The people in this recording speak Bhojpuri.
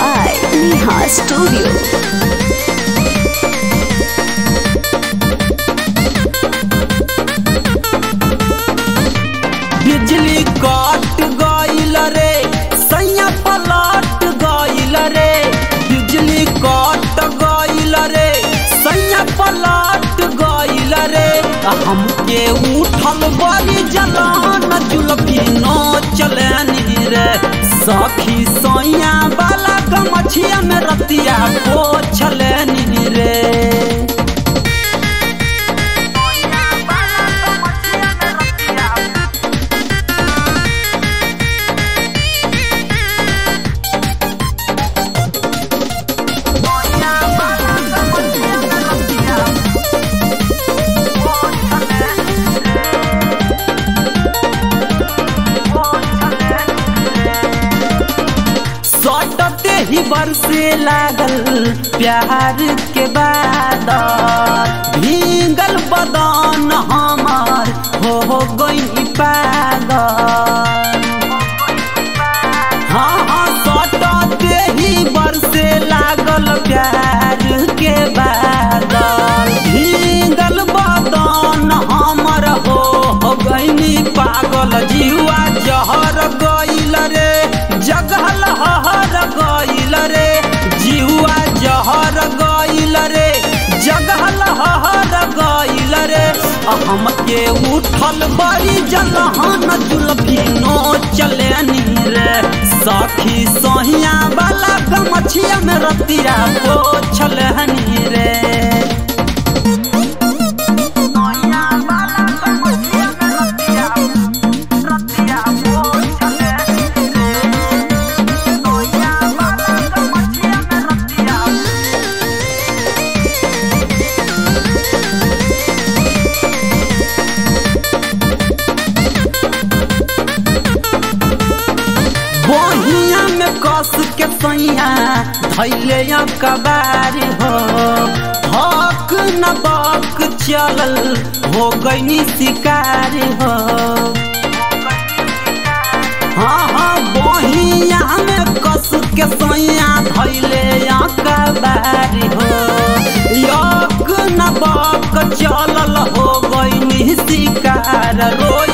by Neha Studio. बिजली कट गईल रे सैया पलट गईल रे बिजली कट गईल रे सैया पलट गईल रे हमके उठल बड़ी जलान जुलफी नो चलनी रे सखी सैया वाला गमछिया में रतिया को छलनी रे सटते ही बरसे लागल प्यार के बाद भींगल बदन हमार हो गई पागल हाँ हाँ सटते ही बरसे लागल प्यार के बादल भींगल बदन हमर हो हो गईनी पागल जीवा जहर गईल रे जगहल हहर गईल रे जीवा जहर गईल रे जगहल हहर गईल रे हमके उठल बड़ी जलहन जुलफी नो चलेनी रे सखी सोहिया वाला गमछिया में रतिया को छलहनी रे बहिया में कस के सैया धैले कबारी हो हक न बक चलल हो गईनी शिकारी हो हाँ हाँ बहिया में कस के सैया धैले कबारी हो यक न बक चलल हो गईनी शिकार रोई